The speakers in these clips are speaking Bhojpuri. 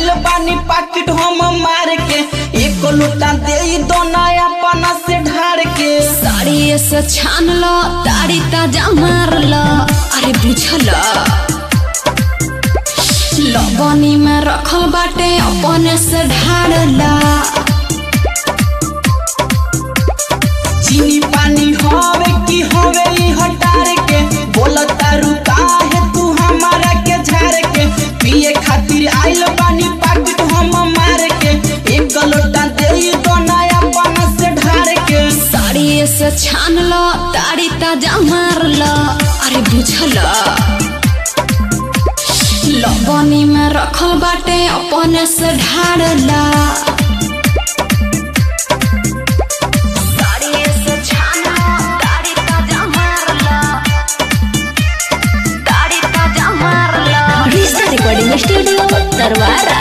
आइल बानी पाकिट हम मार के एक लोटा दे दो नया पना से ढार के साड़ी से छान लो ताड़ी ताजा मार लो अरे बुझल लबनी में रखल बाटे अपने से ढार ला चीनी पानी हवे की हवे ई हटार के बोलता रुका है तू हमारा के झाड़ के पिए खातिर आइल बानी पाकिट हम मार के एक लोटा दे दो नया पना से ढार के साड़ी से छान लो ताड़ी ताजा मार लो अरे बुझल लबनी में रखल बाटे अपने से ढार ला साड़ी से छान लो ताड़ी ताजा मार लो ताड़ी ताजा मार लो Vista Recording Studio Tarwara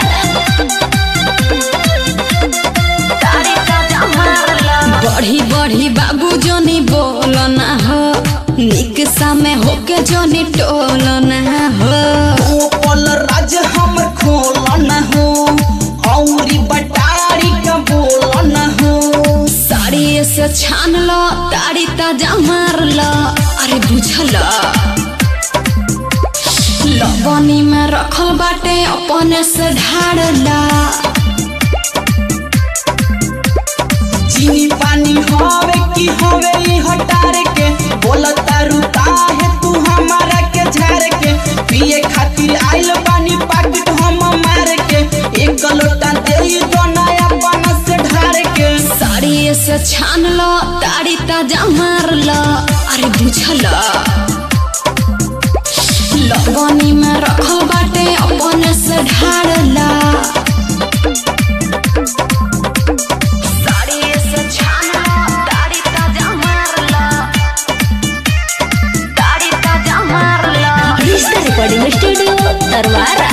ताड़ी ताजा मार लो बढ़ी बढ़ी बाबू जोनी बोलना हो निक समय होके जोनी टोलना हो ओ पल राज हमर खोलन हो औरी बटारी का बोलन हो साड़ी से छान लो ताड़ी ताजा मार लो अरे बुझल लबनी में रखल बाटे अपने से ढार ला चीनी पानी हवे की हवे ई हटार के बोलता रुका है तू हमारा के झाड़ के पिए खातिर आइल बानी पाकिट हम मार के एक लोटा दे दो नया पना से ढार के साड़ी से छान लो ताड़ी ताजा मार लो अरे बुझल लबनी में रखल बाटे अपने से ढार ला साड़ी से छान लो ताड़ी ताजा मार लो ताड़ी ताजा मार लो Vista Recording Studio Tarwara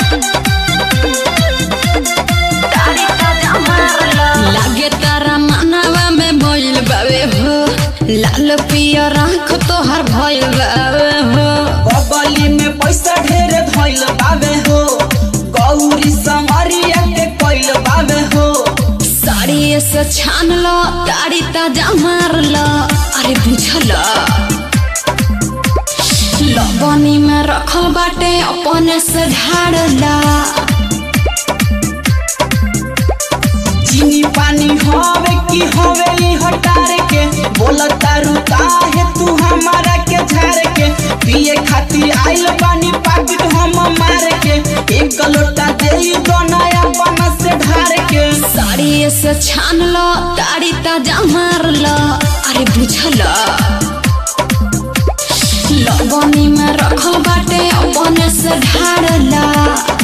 ताड़ी ताजा मार लो लागे तारा मानवा में भइल बावे हो लाल पियर आँख तोहर भइल बावे हो बबली में पैसा ढेर धइल बावे हो गौरी समरिया के कइल बावे हो साड़ी से छान लो ताड़ी ताजा मार लो अरे बुझल लबनी में रखल बाटे अपने से ढार ला चीनी पानी हवे की हवे ई हटार के बोलता रुका है तू हमारा के झाड़ के पिए खातिर आइल बानी पाकिट हम मार के एक लोटा दे दो नया पना से ढार के साड़ी से छान लो ताड़ी ताजा मार लो अरे बुझल लबनी में रखल बाटे अपने से ढार ला